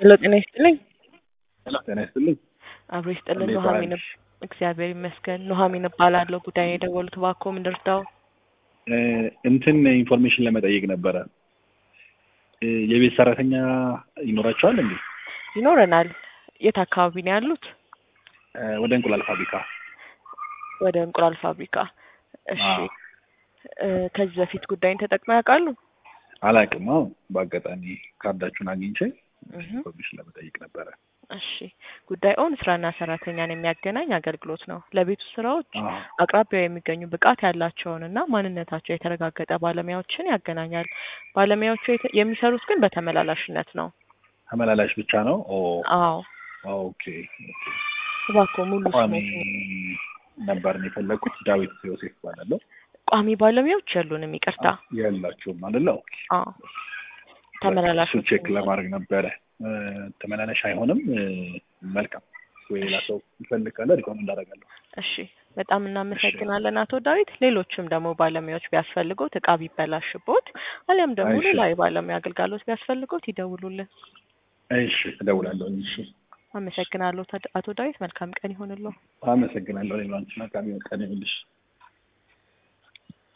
ሄሎ ጤና ይስጥልኝ። ጤና ይስጥልኝ። አብሮ ይስጥልን። እንዴት ኑሐሚን ዋልሽ? እግዚአብሔር ይመስገን። ኑሐሚን እባላለሁ። ጉዳይ የደወሉት እባክዎ ምን ልርዳው? እ እንትን ኢንፎርሜሽን ለመጠየቅ ነበረ። እ የቤት ሰራተኛ ይኖራቸዋል እንዴ? ይኖረናል። የት አካባቢ ነው ያሉት? እ ወደ እንቁላል ፋብሪካ። ወደ እንቁላል ፋብሪካ። እሺ አዎ። እ ከዚህ በፊት ጉዳይን ተጠቅመው ያውቃሉ? አላውቅም። አዎ በአጋጣሚ ካርዳችሁን አግኝቼ እህ ኢንፎርሜሽን ለመጠየቅ ነበረ። እሺ ጉዳዩን ስራና ሰራተኛን የሚያገናኝ አገልግሎት ነው። ለቤቱ ስራዎች አዎ አቅራቢያው የሚገኙ ብቃት ያላቸውንና ማንነታቸው የተረጋገጠ ባለሙያዎችን ያገናኛል። ባለሙያዎቹ የተ- የሚሰሩት ግን በተመላላሽነት ነው። ተመላላሽ ብቻ ነው? ኦ አዎ ኦኬ ኦኬ። እባክዎ ሙሉ ቋሚ ስሞትን ነበር ነው የፈለግኩት። ዳዊት ዮሴፍ እባላለሁ። ቋሚ ባለሙያዎች የሉንም፣ ይቅርታ። የላችሁም አይደለ? ኦኬ። አዎ ተመላላሽ እሱ ቼክ ለማድረግ ነበረ። እ ተመላላሽ አይሆንም። እ መልካም ወይ ሌላ ሰው ይፈልግ ካለ ሪኮመንድ አደርጋለሁ። እሺ በጣም እናመሰግናለን አቶ ዳዊት። ሌሎችም ደግሞ ባለሙያዎች ቢያስፈልጉት እቃ ቢበላሽቦት አሊያም ደግሞ እሺ። ሌላ የባለሙያ አገልጋሎት ቢያስፈልጉት ይደውሉልን። እሺ እደውላለሁ። እሺ አመሰግናለሁ አቶ ዳዊት። መልካም ቀን ይሆንልዎ። አመሰግናለሁ። ሌላ አንቺ መልካም ቀን ይሁንልሽ።